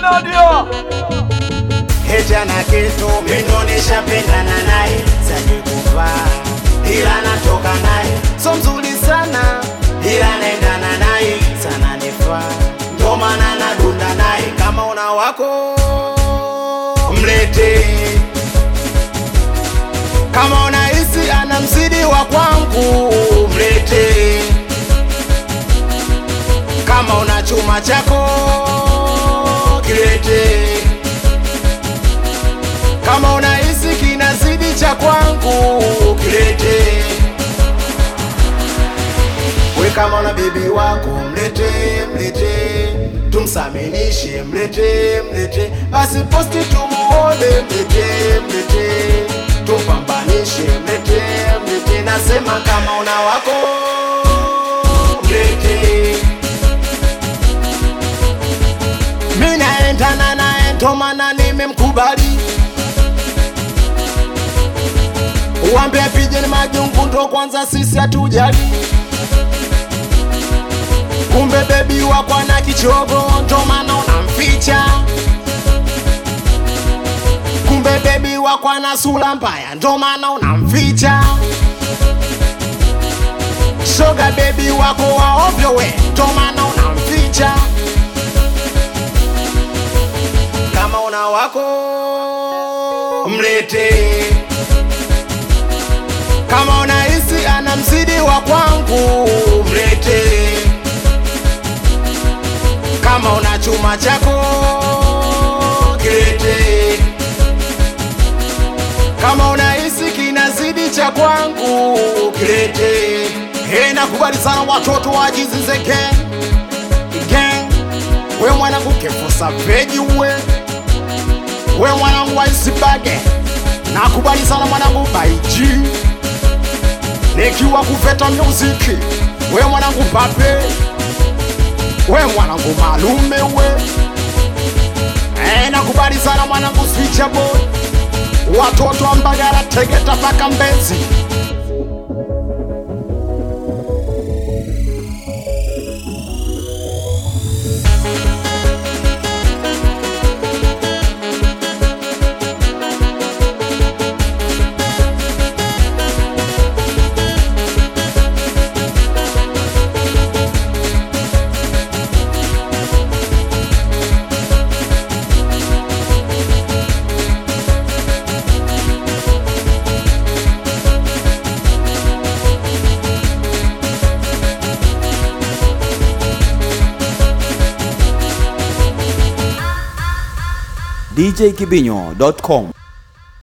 Nadia Heti ana kitu mindo nishapendana naye saje kuvaa ila natoka naye so mzuri sana ila naendana naye sana nifaa ndo maana nadunda naye kama una wako mlete kama unahisi ana mzidi wa kwangu mlete kama una chuma chako kilete kama unahisi kinazidi cha kwangu kilete we kama una bebi wako mlete mlete tumsaminishe mlete mlete basi posti tumuone mlete mlete tumpambanishe mlete mlete nasema kama una wako mlete mi naendana naye ndo maana nimemkubali uwambie pijeni majungu ndo kwanza sisi hatujali kumbe bebi wakwa na kichogo ndo maana unamficha kumbe bebi wakwa na sura mbaya ndo maana unamficha shoga bebi wako waovyo we ndo maana unamficha kama una wako mlete kama unahisi ana mzidi wa kwangu mlete kama una chuma chako kilete kama unahisi kinazidi cha kwangu kilete Hey, nakubali sana watoto wajizize gang gang we mwanangu kefosa veji we we mwanangu waisibage nakubali sana mwanangu baiji nikiwa kuveta muziki we mwanangu pape we mwanangu malume we e, nakubali sana mwanangu swicha boy watoto wa mbagara tegeta paka mbezi djkibinyo.com